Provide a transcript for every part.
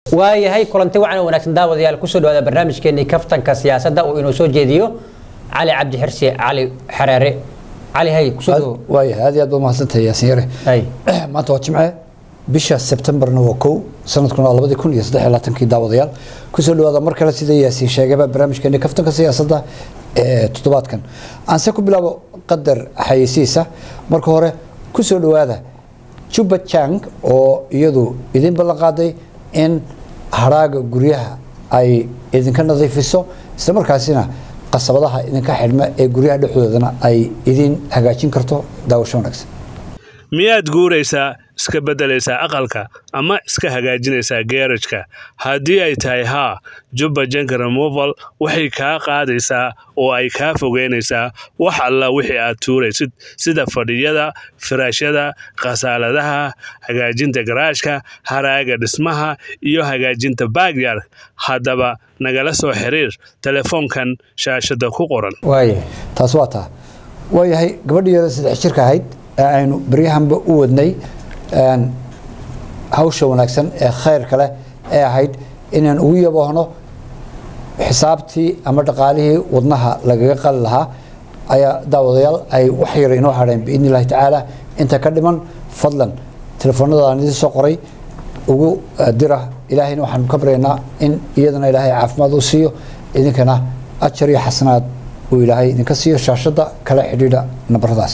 waayahay kulanti wacan wanaagsan daawadayaal kusoo dhawaada barnaamijkeenii kaftanka siyaasadda uu inoo soo jeediyo cali cabdi xirsi cali xareere cali hay kusoo dhawo waayahay aad iyo aad baad mahadsantahay yaasin yare hay maanta waa jimce bisha sebtembarna waa kow sanadkuna waa labadii kun iyo saddex iyo labaatankii daawadayaal kusoo dhawaada mar kale sida yaasiin sheegaba barnaamijkeeni kaftanka siyaasadda ee toddobaadkan aanse ku bilaabo qadar xayeysiisa marka hore kusoo dhawaada juba jang oo iyadu idin ballan qaaday in haraaga guryaha ay idinka nadiifiso isla markaasina qasabadaha idinka xidhma ee guryaha dhexdoodana ay idin hagaajin karto daawasho wanaagsan miyaad guuraysaa iska beddelaysaa aqalka ama iska hagaajinaysaa geerajka haddii ay tahay haa jubba jank removal waxay kaa qaadaysaa oo ay kaa fogeynaysaa wax alla wixii aad tuuraysid sida fadhiyada firaashyada khasaaladaha hagaajinta garaashka haraaga dhismaha iyo hagaajinta baagyard haddaba nagala soo xiriir telefoonkan shaashada ku qoran waayahay taas waa taa waayahay gabadhii yada saddex jirka ahayd ee aynu baryahanba u wadnay een, hawsha wanaagsan ee khayrka leh ee ahayd inaan ugu yaboohno xisaabtii ama dhaqaalihii wadnaha lagaga qali lahaa ayaa daawadayaal ay wax yar inoo hadheen biidni illahi tacaala inta ka dhiman fadlan telefoonada aan idiin soo qoray ugu eh, dira ilaahayna waxaanu ka baryaynaa in iyadana ilaahay caafimaad u siiyo idinkana ajar iyo xasanaad uu ilaahay idinka siiyo shaashada kala xidhiidha nabaradaas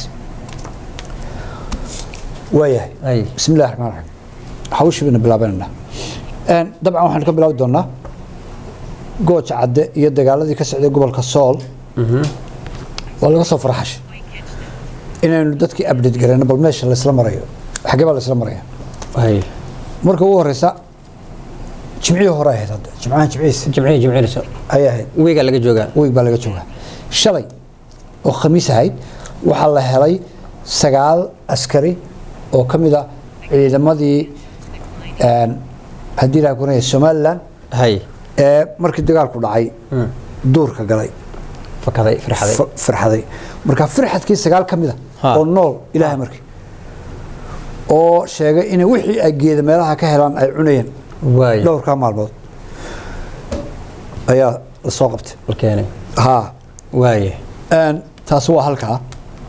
waayahay hay bismi illahi raxmaan raxiim hawshii bayna bilaabanayna Een, dabcan waxaan ka bilaabi doonaa gooja cadde iyo dagaaladii ka socday gobolka sool waa laga soo farxashay inaynu dadkii update garayno bal meesha laysla marayo xagee baa laysla maraya hay marka ugu horeysa jimcihii hore ahayd hadda jimcahan jimcihiisa jimcihii jimcihii ayay ahayd wiiga laga joogaa weeg baa laga joogaa shalay oo khamiis ahayd waxaa la helay sagaal askari oo ka mid a ciidamadii een, haddii ilaha kuranaya somalilan hay ee markii dagaalku dhacay duurka galay fakaday firxaday fa- firxaday marka firxadkii sagaal ka mid a Ha. oo nool ilaahay markii oo sheegay inay wixii ay geeda meelaha ka helaan ay cunayeen waay dhowrkaa maalmood ayaa la soo qabtay la keenay haa waayahay Een, taasi waa halkaa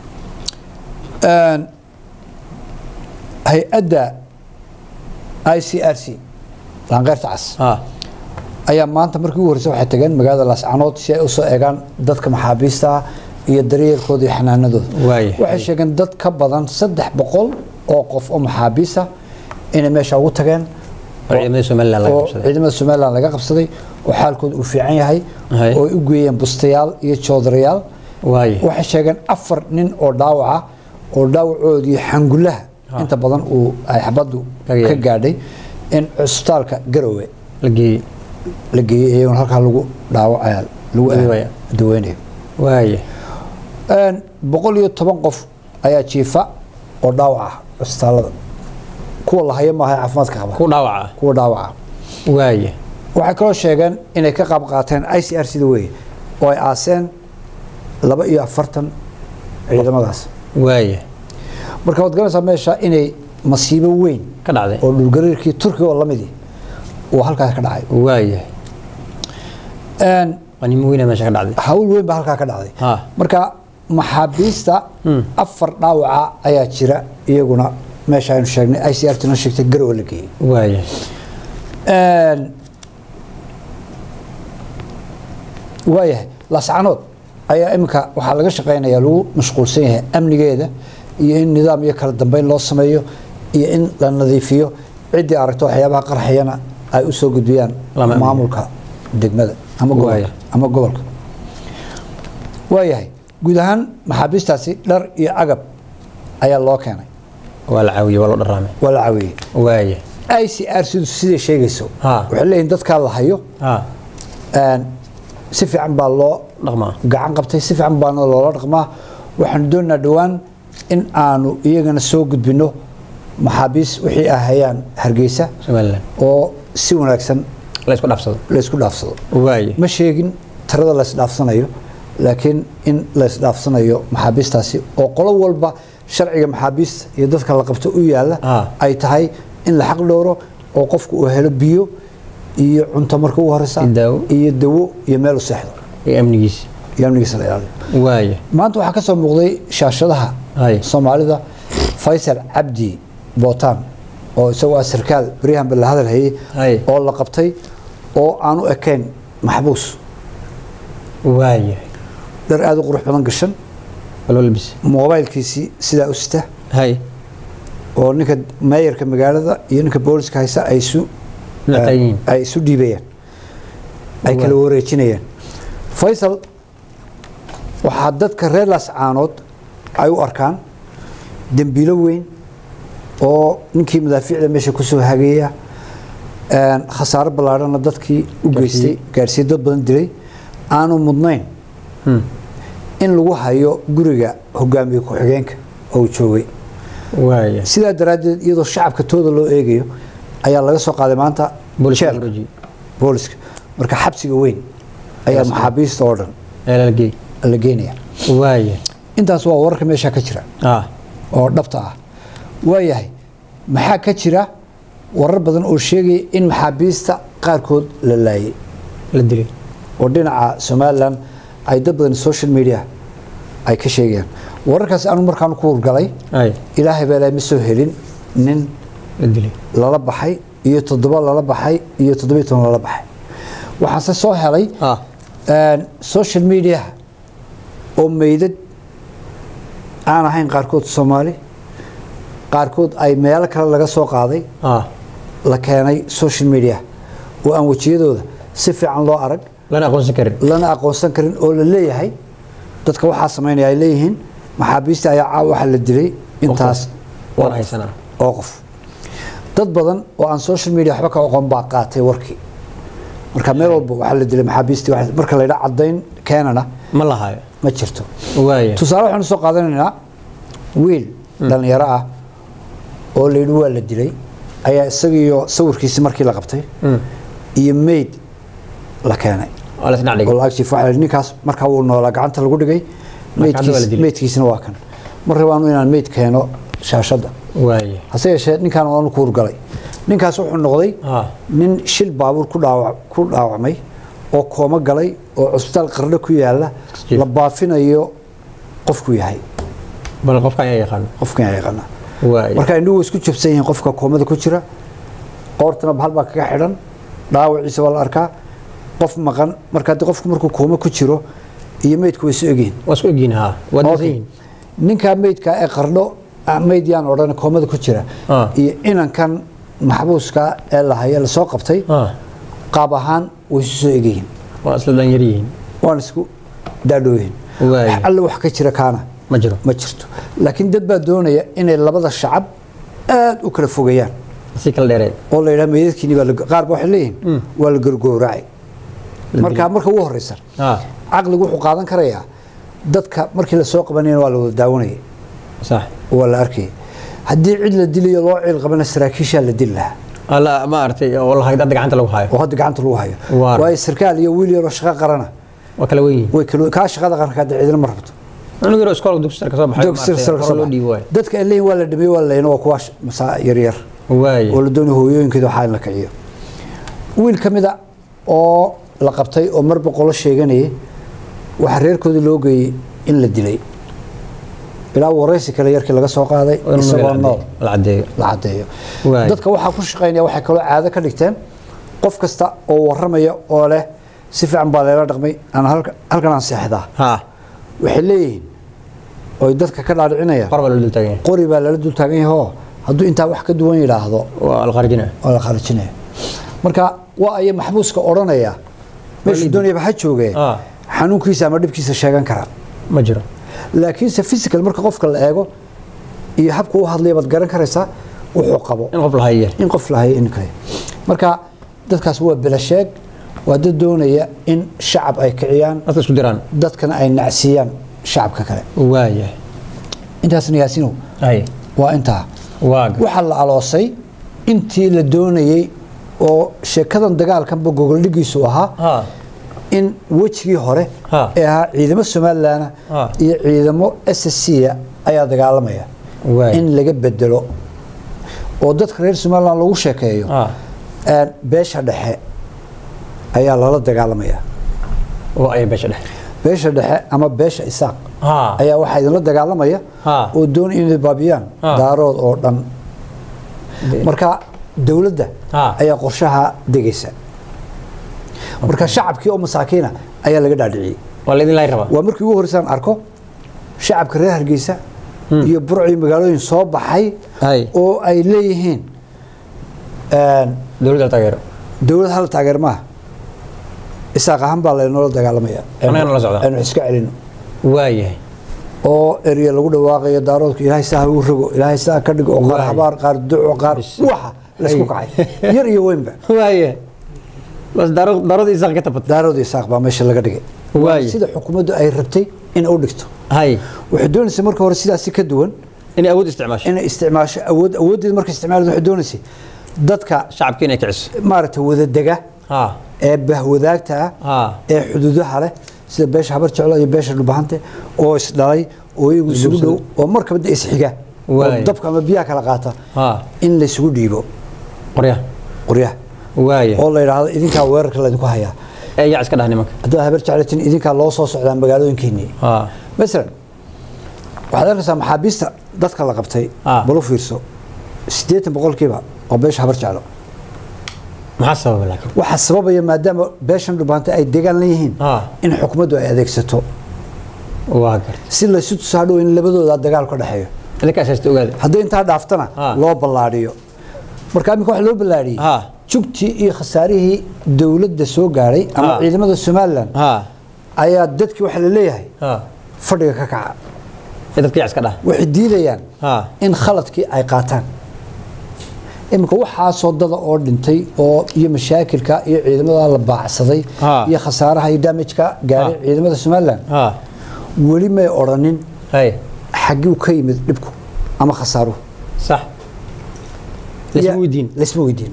Een, hay-adda i c r c laanqeyrta cas ha ayaa maanta markii ugu horreysay waxay tageen magaalada laascanood si ay usoo eegaan dadka maxaabiista ah iyo daryeelkooda iyo xanaanadooda Waayahay. waxay sheegeen dad ka badan saddex boqol oo qof oo maxaabiis ah inay meesha ugu tageen oo ciidamadii somaliland laga oo qabsaday ciidamada somaliland laga qabsaday oo xaalkooda uu fiican yahay Hay. oo ay u geeyeen bustayaal iyo joodarayaal waayahay waxay sheegeen afar nin oo dhaawaca oo dhaawacoodii xangulaha inta badan uu ay xabaddu Kaga ka yahay. gaadhay in cusbitaalka garowe la geeyey la geeyey iyaguna halkaa lagu dhaawacaya lagu Daweynaya. daweynayo waayahay Een, boqol iyo toban qof ayaa jiifa oo dhaawac ah cusbitaalada kuwa la hayo maaha ee caafimaadka qaba ku dhaawaca kuwa dhaawaca waayahay waxay kaloo sheegeen inay ka qaab qaateen i c r sida weye oo ay aaseen laba iyo afartan ciidamadaas waayahay marka waad garanaysaa meesha inay masiibo weyn ka dhacday oo dhulgariirkii turkiga oo lamidii uu halkaas ka dhacay waayahay Een, qanimo weyna meesha ka dhacday hawl weyn baa halkaa ka dhacday Ha. marka maxaabiista afar dhaawaca ayaa jira iyaguna meesha aynu sheegnay i c r tna sheegtay garowe la geeyey waayahay Een, waayahay laascanood ayaa iminka waxaa laga shaqeynaya lagu mashquulsan yahay amnigeeda iyo in nidaam iyo kala dambeyn loo sameeyo iyo in la nadiifiyo ciddii aragto waxyaabaha qarxayana ay u soo gudbiyaan Lama amniyo. maamulka degmada ama gobolka Waaya. ama gobolka waayahay guud ahaan maxaabiistaasi dhar iyo agab ayaa loo keenay waa la caawiyey waa loo dharaamay waa la caawiyey waayahay i c r sidu siday sheegayso Ha. waxay leeyihin dadkaa la hayo ha Een, si fiican baa loo dhaqmaa gacan qabtay si fiican baana loola dhaqmaa waxaanu doonaynaa dhowaan in aanu iyagana soo gudbino maxaabiis wixii ay hayaan hargeysa somaliland oo si wanaagsan la isku dhaafsado laysku dhaafsado waayahay ma sheegin tirada laysdhaafsanayo laakiin in laysdhaafsanayo maxaabiistaasi oo qolo walba sharciga maxaabiista iyo dadka la qabto u yaala Ah. ay tahay in la xaq dhowro oo qofku uu helo biyo iyo cunto marka ugu horeysa Iyo daawo. iyo dawo iyo meel u seexdo iyo amnigiisa iyo amnigiisa la ilaaliyo waaya maanta waxaa ka soo muuqday shaashadaha Hay. soomaalida faysal cabdi bootaan oo isagoo ah sarkaal baryahan la hadal hayay Hay. oo la qabtay oo aan u ekayn maxbuus waaya dhar aada u qurux badan gashan walba labis moobaylkiisii sidaa u sita hay oo ninka meeyarka magaalada iyo ninka booliska haysa ay isu naqayiin ay isu dhiibayaan ay kala wareejinayaan faysal waxaa dadka reer laascaanood ay u arkaan dembiilo weyn oo ninkii madaafiicda meesha kusoo hageeya een, khasaaro ballaadhana dadkii u geystay gaarsiiyey dad badan dilay aanu mudnayn in lagu hayo guriga hogaamiye ku-xigeenka oo uu joogay waaya sidaa daraaddeed iyadoo shacabka tooda loo eegayo ayaa laga soo qaaday maanta booliska jeelka guruji booliska marka xabsiga weyn ayaa maxaabiista oo dhan eelalgey la geynaya waaya intaas waa wararka meesha ka jira ah oo dhabta ah waayahay maxaa ka jira warar badan oo sheegaya in maxaabiista qaarkood la laayay la dilay oo dhinaca somalilan ay dad badan social media ay ka sheegayaan wararkaas anu markaan ku hurgalay ay ilaahay baa ilaahay ma soo helin nin la dilay lala baxay iyo toddoba lala baxay iyo toddobiyo toban lala baxay waxaase soo helay ah een, social media oo meydad aan ahayn qaarkood soomaali qaarkood ay meelo kale laga soo qaaday ah la keenay social media oo aan wejiyadooda si fiican loo arag lana aqoonsan karin lana aqoonsan karin oo la leeyahay dadka waxaa samaynaya ay leeyihiin maxaabiista ayaa caawa waxaa la dilay intaas waan haysanaa oo qof dad badan oo aan social media waxba ka aqoon baa qaatay warkii marka meel walba waxaa la dilay maxaabiistii waxa- marka la yidhaa caddayn keenana ma lahayo ma jirto waaya tusaale waxaanu soo qaadanaynaa wiil dhallinyaro ah oo la yidhi waa la dilay ayaa isagiiyo sawirkiisii markii la qabtay iyo meyd la keenay waa la isdhac oo dhigay lacag jiif waxaa la yidhi ninkaas markaa wuu noolaa gacanta lagu dhigay Marka hadda waa la meydkiis- dilay. meydkiisina waa kan mar rabaanu inaan meyd keeno shaashadda waaya hase yeeshee ninkaan waanu ku hurgalay ninkaas wuxuu noqday ah nin shil baabuur ku dhaawac ku dhaawacmay oo koomo galay oo cusbitaal qarno ku yaala Jiif. la baafinayo qofku yahay bal qofka ayaa yaqaan qofkan yaa yaqaana waaya marka indhuhu way isku jabsan yihiin qofka koomada ku jira qoortana bahal baa kaga xidhan dhaawaciisa waa la arkaa qof maqan marka haddii qofku markuu kooma ku jiro iyo meydku way isu egyihiin waa isku egyihin ha waa Okay. disan yihin ninkaa meydka ee qardho ah, meyd yaan odhan koomada ku jira Ah. iyo inankan maxbuuska ee la haya lasoo qabtay ah qaab ahaan way isu soo egyihiin waa isla dhalinyar yihiin waan isku daadhooyihin Waaya. wax alle wax ka jira kaana ma jiro ma jirto laakiin dad baa doonaya inay labada shacab aad u kala fogeeyaan si kala dheereed oo la yidhaha meydadkiini baa la- qaar ba waxay leeyihiin waa la gargooracay marka marka ugu horeysa ah caqligu wuxuu qaadan karayaa dadka markii lasoo qabanayna waa la wada daawanayay sax waa la arkayay haddii cid la dilayo loo ciil qabana saraakiishaa la dili lahaa alla ma aragtay oo la hayda gacanta lagu hayo oo hadda gacanta lagu hayo Waar. waayo sarkaal iyo wiil yaroo shaqo qarana waa kala weyn yihiin way kala kaa shaqada qaranka hadda ciidana ma rabto anigu yaro iskoolka dugsi sare ka soo baxay Dugsi sare maaragtay, ka hore soo loo baxay. dhiibo waay dadka ay leeyihin waa la dhameeyey waa la leeyna waa kuwa sh- masaa yaryar waaya oo la doonayo hooyooyinkeeda waxaa in la kiciyo wiil ka mid a oo la qabtay oo mar boqolo sheeganayay waxaa reerkoodii loo geeyey in la dilay ilaa waraysi kale yarkii laga soo qaaday oo in isagoo magac nool la cadeeyo la cadeeyo Waay. dadka waxaa ku shaqaynaya waxay kaloo caado ka dhigteen qof kasta oo waramaya oo leh si fiican baa leela dhaqmay aan halka- halkan aan seexdaa ha waxay leeyihiin oy dadka ka dhaadhicinayaan qor baa loo dul taagan yahay qori baa lala dul taagan yahay oo hadduu intaa wax ka duwan yidhaahdo waa la qarijina oo la kharijinaya marka waa aya maxbuuska odhanaya meeshu Walidi. doonayaba ha joogee Ah. xanuunkiisa ama dhibkiisa sheegan kara ma jiro laakiinse physical marka qofka la eego iyo habka u hadlaya baad garan karaysaa wuxuu qabo in qof la hayo in qof lahayo in kale marka dadkaas waa belasheeg waa dad doonaya in shacab ay kiciyaan dadka isku diraan dadkana ay nacsiiyaan shacabka kale waaya intaasna yaasinow ay waa intaa waaga waxaa la aloosay intii la doonayey oo sheekadan dagaalkanba gogoldhigiisu ahaa ha in wejigii hore Ha. ee ahaa ciidamo somalilan Ha. iyo ciidamo s s c ayaa dagaalamaya waaya in laga bedelo oo dadka reer somalilan lagu sheekeeyo ha een, beesha dhexe ayaa lala dagaalamaya oo ay beesha dhexe beesha dhexe ama beesha isaaq ha ayaa waxaa idinla dagaalamaya Ha. oo doonaya inay baabiyaan Ha. daarood oo dhan marka dowladda Ha. ayaa qorshaha degaysa marka shacabkii oo masaakiina ayaa laga dhaadhiciyey waa laydin laay rabaa waa markii ugu horreysaan arko shacabka reer hargeysa iyo burci magaalooyin soo baxay hay oo ay leeyihiin een, dowladda la taageero dowlad hal taageer maaha isaaq ahaan baa laynoola dagaalamaya Annagana la socda. aynu iska celino waayahay oo erya lagu dhawaaqayo daaroodku ilaahay saa ha u rogo ilaahay saa ka dhigo oo qaar Waay. habaar qaar duco qaar Bis. waxa laysku Ay. kacay yar iyo weynba waayahay bas daro darada isaaq ka tabatay daarood isaaq baa meesha laga dhigay Waay. sida xukuumaddu ay rabtay in u dhigto hay waxay doonaysa marka hore sidaasi ka duwan inay awood isticmaasho inay isticmaasho awood awooddeed marka isticmaalada waxay doonaysay dadka shacabkii inay kiciso maaragtay wadadega ha ee bahwadaagta ah ha ee xuduudaha leh sida beesha habar jeclo iyo beesha dhubahante oo isdhalay oo iyagu isugu dhow oo markaba de isxiga oo Waay. dabka ama biyaha kala qaata ha in laysugu dhiibo qoryaha qoryaha waayahay oo la yidhaahdo idinkaa weerarka laydinku hayaa ee yaa iska dhaha nimanka haddaad habar jeclatin idinkaa loo soo socdaa magaalooyinkeenii ha masalan waxaad arkaysaa maxaabiista dadka la qabtay Ah. bal u fiirso siddeetan boqolkiiba oo beesha habar jeclo maxaa sababa laakiin waxaa sababaya maadaama beeshan dhubahante ay degaan leeyihiin Ah. in xukuumaddu ay adeegsato waa gartay si laysu tusaa dhow in labadooda dagaal ka dhexeeyo idinkaas haysta ogaada haddii intaa dhaaftana Ah. loo ballaadhiyo marka iminka waxa loo ballaadhiyey Ah. jugtii iyo khasaarihii dowladda soo gaadhay ama Ah. ciidamada somalilan ha ayaa dadkii waxaa la leeyahay ha fadhiga ka kaca ee dadka yaa iska dhaha waxay diidayaan ha in khaladkii ay qaataan iminka waxaasoo dada oo dhintay oo iyo mashaakilka iyo ciidamada la baacsaday Ah. iyo khasaaraha iyo damajka gaadhay Ah. ciidamada somalilan ha weli may odhanin hay xagguu ka yimid dhibku ama khasaaruhu sax laysma Ya- weydiin laysma weydiin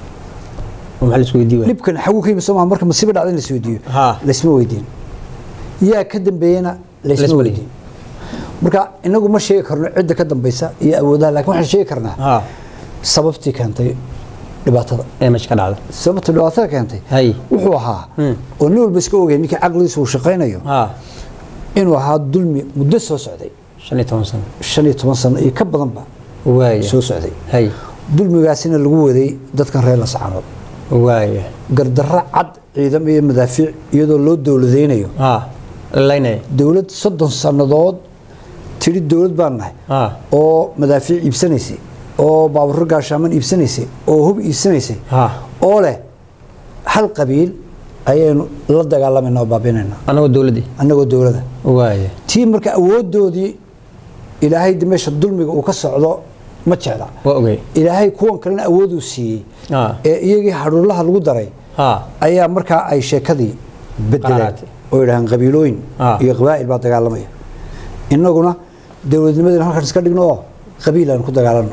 oo maxaa laisku weydiin waaya dhibkan xagu ka yimid soo maha marka masiibo dhacda in la isweydiiyo Ha. laysma weydiin yaa ka dambeeyena laysma Laysma weydiin marka inagu ma sheegi karno cidda ka dambeysa iyo awoodaha laakiin waxaan sheegi karnaa ha sababtii keentay dhibaatada ee meesha ka dhacda sababta dhibaatada keentay hay wuxuu ahaa Hmm. oo nin walba iska ogay ninkii caqligiisa uu shaqaynayo ha inuu ahaa dulmi muddo soo socday shan iyo toban sano shan iyo toban sano iyo ka badanba waaya soo socday hay dulmigaasina lagu waday dadkan reer lascaanood waaya gardarro cad ciidam iyo madaafiic iyadoo loo dowladaynayo ha lalaynaya dowlad soddon sannadood tidhi dowlad baan nahay ha oo madaafiic iibsanaysay oo baaburro gaashaaman iibsanaysay oo hub iibsanaysay ha oo leh hal qabiil ayaynu la dagaalamayna oo baabinaynaa anagoo dowladdii annagoo dowladda waaya tii marka awoodoodii ilaahay de meesha dulmiga uu ka socdo ma jecla waa ogay ilaahay kuwan kalena awooduu siiyey ha ee iyagii hadhuurlaha lagu daray ha ayaa markaa ay sheekadii bedeleen Qaraatay. oo yidhahaan qabiilooyin Ah. iyo qabaa'il baa dagaalamaya innaguna dowladnimadina halkan iska dhigno oo qabiil aan ku dagaalanno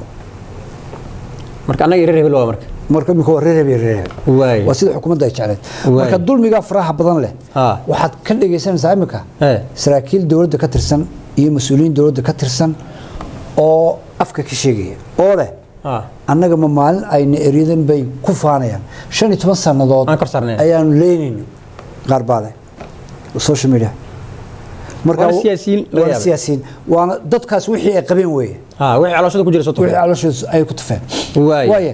marka annaga reer hebel waa marka marka imika waa reer hebel reer hebel waaya waa sida xukuumadda ay jecleed Waay. marka dulmigaa faraha badan leh Ah. waxaad ka dhegaysanaysaa imika Ee. saraakiil dowladda ka tirsan iyo mas-uuliyiin dowladda ka tirsan oo afka ka sheegaya oo leh ha annaga ma maalin ayna eryadan bay ku faanayaan shan iyo toban sannadood Aan kor saarnayn. ayaanu leynayno qaar baa leh social media Waana siyaasiyiin laga waana yaabay. siyaasiyiin waana dadkaas wixii ay qabeen weeye ha wixii calooshada ku jira soo wixii tufa calooshooda ay ku tufeen Waay. waaye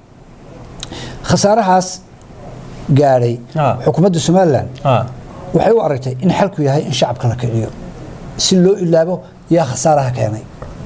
khasaarahaas gaadhay Ah. xukuumadda somalilan ha waxay u aragtay in xalku yahay in shacabka la kiciyo si loo ilaabo yaa khasaaraha keenay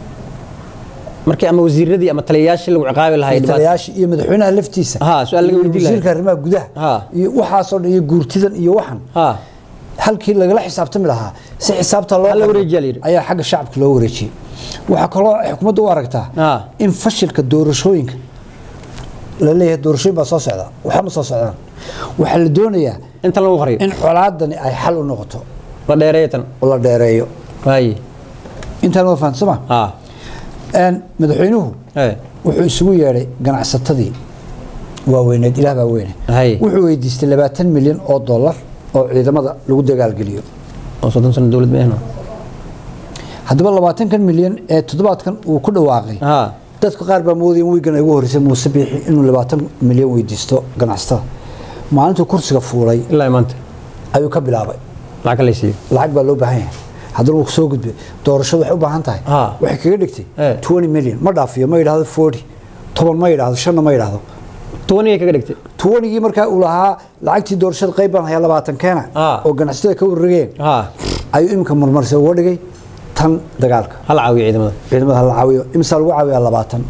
markii ama wasiiradii ama taliyayaashii lagu ciqaabi lahaa dhibaato taliyayaasha iyo madaxweynaha laftiisa Ha, su'aal laga iyo weydiin lahaa. wasiirka arrimaha gudaha Ha. iyo waxaasoo dhan iyo guurtidan iyo waxan ha halkii lagala xisaabtami lahaa si xisaabta loo Hal la qoro wareejiyaa la yidhi. ayaa xagga shacabka loo wareejiyey waxaa kaloo xukuumadda u aragtaa Ha. in fashilka doorashooyinka la leeyahay doorashooyin baa soo socda waxba ma soo socdaan waxaa la doonayaa inta lagu qariyo in colaadani ay xal u noqoto la dheereeyo tan oo la dheereeyo waaye intaan waa fahamsama ha madaxweynuhu ee wuxuu isugu yeedhay ganacsatadii waaweyneed ilaah baa weyne Hay. wuxuu weydiistay labaatan milyan oo dollar oo ciidamada lagu dagaalgeliyo oo soddon sano dowlad meehno haddaba labaatankan milyan ee toddobaadkan uu ku dhawaaqay ha dadka qaar baa moodaya in wiigan ay ugu horreysay muuse biixi inuu labaatan milyan weydiisto ganacsatada maalintuu kursiga fuulay ilaa maanta ayuu ka bilaabay lacag ka laysiiyo lacag baa loo baahan yahay haddana wuu soo gudbay doorashadu waxay u baahan tahay Ha. waxay kaga dhigtay Eh. 20 million ma dhaafiyo ma yidhaahdo 40 toban ma yidhaahdo shanna ma yidhaahdo tobanigay kaga dhigtay 20gii markaa uu lahaa lacagtii doorashada qayb baan hayaa labaatan keena Ha. oo ganacsatada ka warrageen ha ayuu iminka marmarse uga dhigay tan dagaalka hal caawiyo ciidamada ciidamada hala caawiyo imsaa lagu caawiyaa labaatan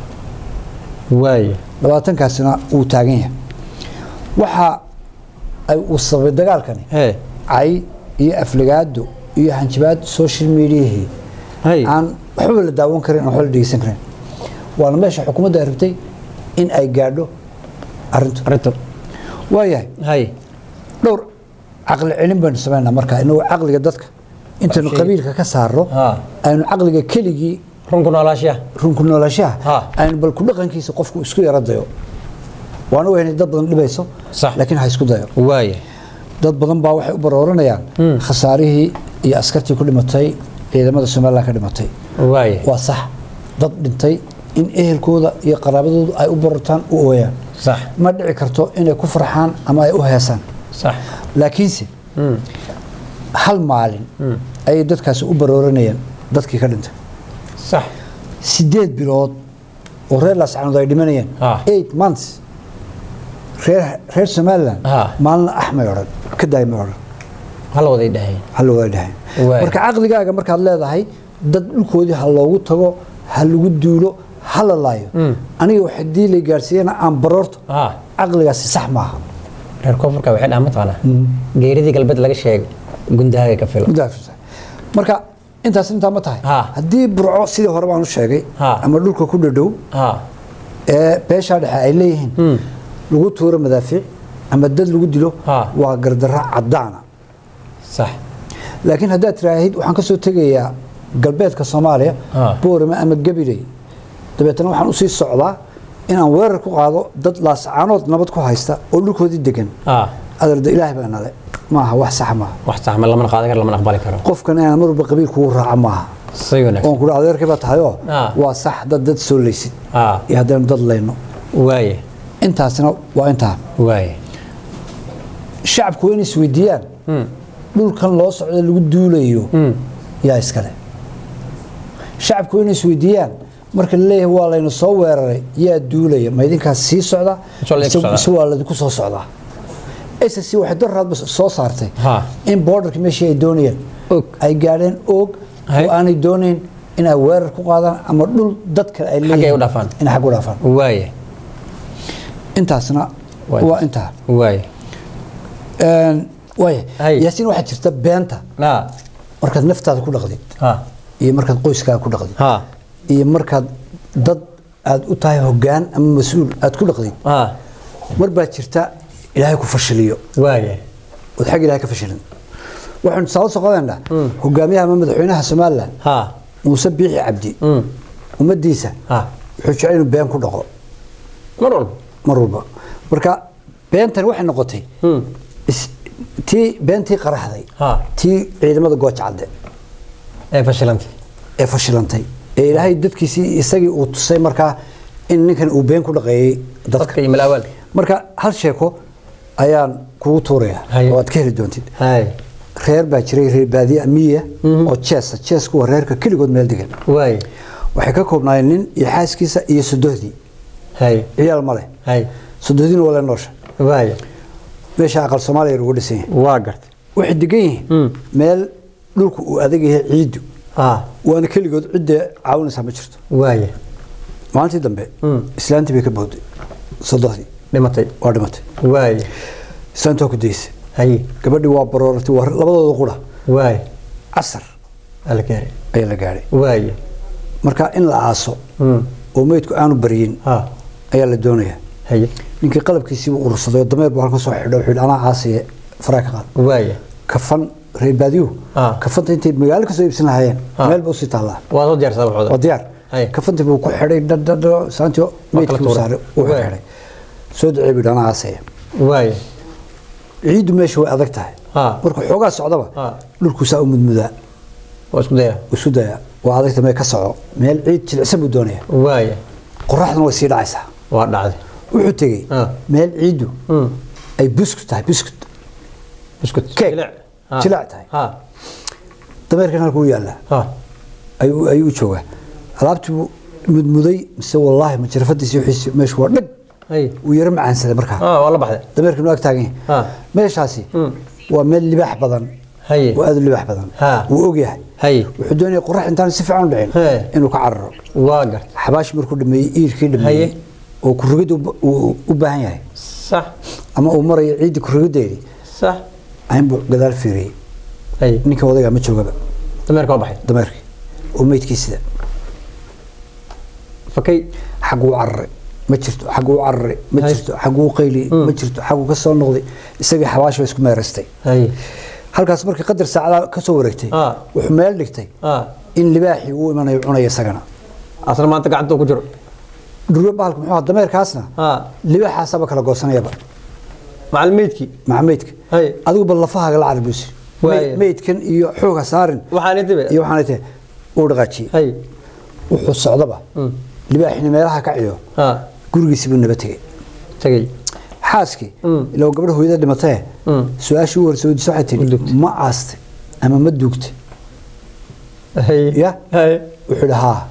waaye labaatankaasina wuu taagan yahay waxa ay uu sababay dagaalkani hee cay iyo aflagaado iyo hanjabaad social mediahii hay aan waxba la daawan karin aan waxba la dhegeysan karin waana meesha xukuumadda ay rabtay in ay gaadho arrintu arrinta waayahay hay dhowr caqli celin baynu samaynaa markaa inagoo caqliga dadka intaynu Shay. qabiilka ka saarno Ha. aynu caqliga keligii runku noolaashiya runku noolashaha Ha. aynu bal ku dhaqankiisa qofku isku yara dayo waana weynay dad badan dhibayso Sax. laakiin ha isku dayo waaye dad badan baa waxay u barooranayaan khasaarihii iyo askartii ku dhimatay ciidamada somalilan ka dhimatay waaye waa sax dad dhintay in ehelkooda iyo qaraabadoodu ay u barartaan u ooyaan sax ma dhici karto inay ku farxaan ama ay u heesaan sax laakiinse hal maalin ayay dadkaasi u barooranayaan dadkii ka dhintay sax sideed bilood oo reer laascanood ay dhimanayeen Ah. eight months reer reer somalilan Ah. maalina ax may odhan ka daay may odhan hal waday dhaheen hal wada dhahayn Waay. marka caqligaaga markaad leedahay dad dhulkoodii ha loogu tago ha lagu duulo ha la laayo aniga wax hadii la gaarsiiyana aan baroorto ha caqligaasi sax maaha reer koonfurka waxay dhahan mataqaanaa geeridii galbeed laga sheegay gundahaaga ka filo Mudaafisa. marka intaas intaa ma tahay Ha. haddii burco sidii hore baan u sheegay Ha. ama dhulka ku dhadhow ha ee beeshaa dhexe ay leeyihiin lagu tuuro madaafiic ama dad lagu dilo Ha. waa gardarro cadaana sax laakiin haddaad tiraahid waxaan ka soo tegayaa galbeedka soomaaliya Ha. boorame ama gabiley dabeetana waxaan usii socdaa inaan weerar ku qaado dad laascaanood nabad ku haysta oo dhulkoodii degan ha adarda ilaahay baa nale maaha wax sax maaha wax sax ma lamana qaadan karo lamana aqbali karo qofkan inaan mar walba qabiil kugu raaca maaha say wanaagsan oon kudha adeerkay baa tahayoo Ha. waa sax dad dad soo leysid ha iyo haddaynu dad layno waaye intaasina waa intaa waaye shacabku waa inay isweydiiyaan dhulkan loo socdo lagu duulayo yaa iskale shacabku waa inay isweydiiyaan marka la leeyahay waa layna soo weeraray yaa duulaya ma idinkaas sii socda Mise waa laydinku mise- socdaa? mise waa laydinku soo socdaa SSC waxay daraadba soo saartay Ha. in borderka meeshii ay doonayeen Og. ay gaadheen og Hay. oo aanay doonayn inay weerar ku qaadaan ama dhul dad kale ay leeyihiin u dhaafaan. inay xag u dhaafaan waaye intaasna Waay. waa intaa waaye Een, waaya Hay. yaasiin waxaa jirta beenta ha markaad naftaada ku dhaqdid ha iyo markaad qoyskaaga ku dhaqdid ha iyo markaad dad aad u tahay hoggaan ama mas-uul aad ku dhaqdid ha mar baa jirta ilaahay ku fashiliyo waaye ood xag ilaahay ka fashilin waxaynu tusaale soo qadanaa hogaamiyaha ama madaxweynaha somalilan ha muuse biixi cabdi Mm. ummadiisa ha wuxuu jecel inuu been ku dhaqo mar walba mar walba marka beentani waxay noqotay Mm. is- tii beentii qaraxday ha tii ciidamada gooja cadde ee fashilantay ee fashilantay ee ilaahay dadkiisii isagii uu tusay markaa in ninkan uu been ku dhaqeeyey dadka dadka iyo malaawaalka marka hal sheeko ayaan kugu tuuraya Haye. oo aad ka heli doontid hay reer baa jiray reer baadiye miya oo jeesa jeesku waa reerka keligood meel degan waaye waxay ka koobnaayeen nin iyo xaaskiisa iyo sodohdii hay ciyaal ma leh hay sodohdiina waa la noosha waaye meesha aqal soomaaliya lagu dhisan yahay waa gartay waxay degan yihiin Mm. meel dhulku uu adag yahay ciiddu ha waana keligood cidda caawinaysaa ma jirto waaye maalintii dambe Mm. islaantii bay ka booday sodohdii dhimatay waa dhimatay waaye islaantii waa ku daysay hay gabadhii waa barooratay waa labadooda qura waaye casar ala gaaray ayaa la gaadhay waaye marka in la aaso Mm. oo meydku aanu baryin ha ayaa la doonayaa haye ninkii qalabkiisiiba urursaday oo dameer buu halkan soo xidho wuxuu yidhi anaa aasiye faraa ka qaad waaye kafan reer baadiyuhu Ah. kafanta intay magaalo kasoo iibsan lahaayeen Ah. meel ba usii taallaa waa soo diyaarsadaa waxooda waa diyaar Hay. kafantii buu ku xidhay dhadhadho saantii meydkii u tuuray. saaray uu Waay. xidhay soo ducee buu yidhi anaa aasiye waaye ciiddu meesha way adag tahay Ah. markuu xoogaa socdaba Ah. dhulkuu saa u mudmudaa waa isku daya uu isu dayaa waa adagta mee ka soco meel ciid jilicsan buu doonayaa waaye qoraxduna way sii dhacaysaa waa dhacday wuxuu tegey Ah. meel ciiddu Mm. ay buskut tahay buskut buskut Cake. jilic Ha. Jilic tahay. ha dameerkan halkuu yaallaa ha ayuu ayuu u joogaa alaabtii buu mudmuday mise wallaahi majarafadiisi wixiisi meeshu waa dhag hay wuu yaro macaansaday markaa ha waa la baxday dameerkan waa ag taagan yahay ha meeshaasi Mm. waa meel libaax badan haye waa aad u libaax badan Ha. wuu ogyahay haye wuxuu doonaya qorax intaan si fiican u dhicin He. inuu ka cararo waa gart xabaash markuu dhameeyey iirkii dhameeyey Haye. oo kurigid uu u baahan yahay sax ama uu marayo ciiddii kurigideedii sax aynbuu gadaal fiiriyey haye ninka odaygaa ma joogaba dameerka waa baxay dameerkii oo meydkii sida fakay xagguu cararay ma jirto xagguu cararay ma Haye. jirto xagguu qayliyey ma jirto xagguu ka soo noqday isagii xabaash ba isku meeraystay haye halkaas markii qadar saacada ka soo wareegtay Ah. wuxuu meel dhigtay ha in libaaxii uu imanayo cunaya isagana asna maanta gacanta uu ku jiro dhurwe bahalka muxuu ahaa dameerkaasna ha libaaxaasaba kala goosanayaba macal meydkii maca meydka haye adigu bal lafahaaga la carbuusi Waaye. meydkan iyo xooga saarin waxaan intibe iyo waxaanay tahay uu dhaqaajiyey haye wuxuu socdaba Mm. libaaxina meelaha ka ciyo ha gurigiisi buu naba tegey tagay xaaskii Mm. ilaa gabadha hooyada dhimatee Mm. su-aashii u horeysa weydiisa waxay Ma tihi duugtay? ma aastay ama ma duugtay haye Ya? haye wuxuu idhi haa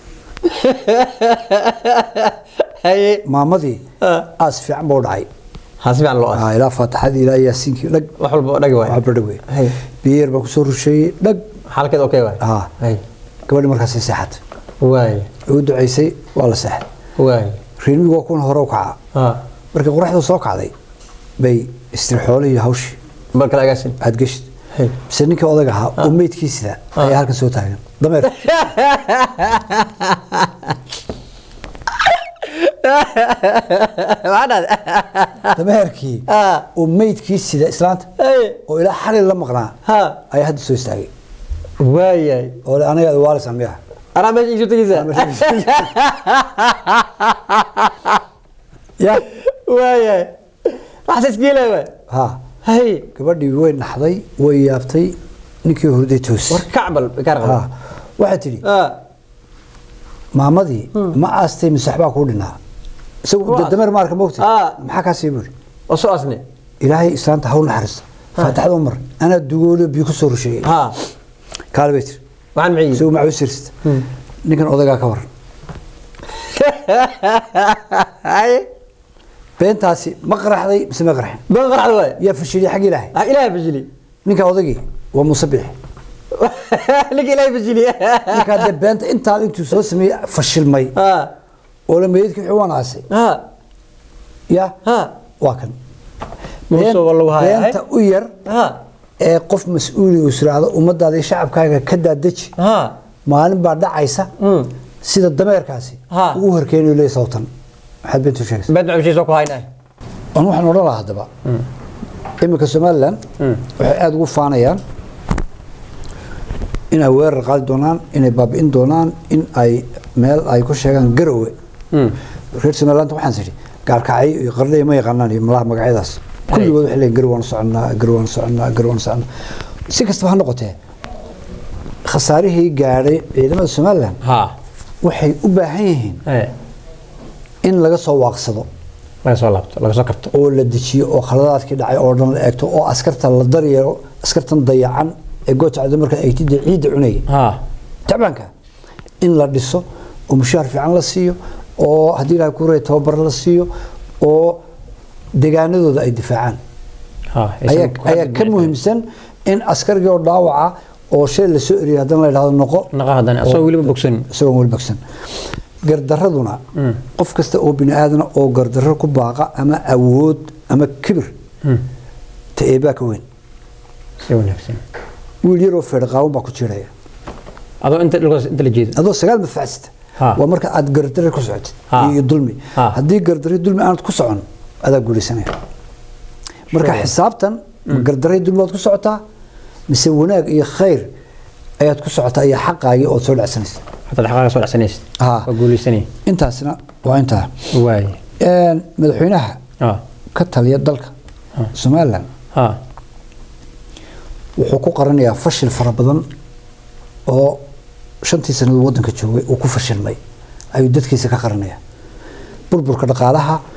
haye maamadii ha aas fiican buu dhacay ha si fiican loo as Ah, ilaa faataxadii ilaa yaasiinkii dhag wax walba dhagi waay waxba dhag wey haye biyo yar baa kusoo rusheeyey dhag xaalkeed okay waay haa haye gabadhi markaasay seexatay waay way u ducaysay waa la seexday waay reermigu waa kuwan hore u kacaa ha markii qoraxdu soo kacday bay istiri xoolihii hawshii bal kala agaasin aad geshid haye mise ninkii odaga ahaa oo meydkii sida ayaa halkan soo taagan dameer maxaa dhahday dameerkii ha oo meydkii sida islaanta haye oo ilaa xalil la maqnaa ha ayaa hadda soo istaagay waayay oo le aniga waalisan miya anaa meesha isu tegeysa ya waayay waxaas isgeelay waay ha haye gabadhii way naxday way yaabtay ninkii hurday toos war kacbal gaar ha qaba waxay tidhi ha maamadii ma aastay mise waxbaa kuu dhinaa isagu Waa de- dameer maarka moogtay Ah. maxaa kaa sii buuri oo soo asne ilaahay islaanta haw naxariista faataxada umar anaa dugooliyo biyo ku soo rusheeyey ha kaale bay tiri waxaan maciyi isagu macuu sirista ninkan odagaa ka waran haye beentaasi ma qaraxday mise ma qarxin ban qarxad waay yaa fashiliyey xagga ilaahay ha ilaahay bajili ninka odagii waa muuse bixi ninka ilaahay bajili ninkaa dee beenta intaa intuu soo sameeyey fashilmay ha oo la meydkii wuxuu wanaasay ha ya ha waa kan Muuse waa lagu hayaa, beenta u yar ha ee qof mas-uuli uu israado ummadaada iyo shacabkaaga ka daadeji ha maalin baa dhacaysa Mm. sida dameerkaasi Ha. uu u horkeenayo leey sawtan maxaad beentu sheegaysa beed macushiisa ku haynay an waxaan odhan lahaa haddaba iminka somalilan waxay aada ugu faanayaan inay weerar qaadi doonaan inay baabi'in doonaan in ay meel ay ku sheegaan garowe reer somaliland waxaan tidhi gaalkacyo iyo qardhay ma yaqaanaan iyo malaha magacyadaas kulligood waxay leeyihin garow waan soconaa garow waan soconaa garow waan soconaa si kastaba ha noqotee khasaarihii gaadhay ciidamada somaliland ha waxay u baahan yihiin haye in laga soo waaqsado laga soo laabto laga soo kabto oo la dejiyo oo khaladaadkii dhacay oo dhan la eegto oo askarta la daryeelo askartan dayacan ee goojacda marka ay tidda ciidda cunayay ha tacbaanka in la dhiso oo mushaar fiican la siiyo oo haddii ilahay ku reey tababar la siiyo oo deegaanadooda ay difaacaan ha ayaa ayaa ka muhiimsan in askarigii oo dhaawaca oo shay la soo eriyay haddana la yidhahdo noqo naqa hadan asoo weliba bogsan isagoo weli bagsan gardaraduna qof kasta oo bini aadana oo gardarro ku baaqa ama awood ama kibir ta eebaa ka weyn si wanaagsan wiil yaroo feedhaqaawan baa ku jiiraya adoo inta dhulkaas inta la jeedo adoo sagaal madfacsita Ha. waa marka aad gardarre ku socotid Ha. iyo dulmi Ha. haddii gardarre dulmi aanad ku socon adaa guulaysanaya marka xisaabtan ma gardarre dulmi waad ku socotaa mise wanaag iyo khayr ayaad ku socotaa iyo xaqaagii ood soo dhacsanaysa hataa xaqaaga soo dhacsanaysid Ha. waa guulaysanay intaasna waa intaa waay Een, madaxweynaha ha ka taliya dalka somalilan ha wuxuu ku qaranayaa fashil fara badan oo shantii sannadood waddanka joogay uu ku fashilmay ayuu dadkiisa ka qaranaya burburka dhaqaalaha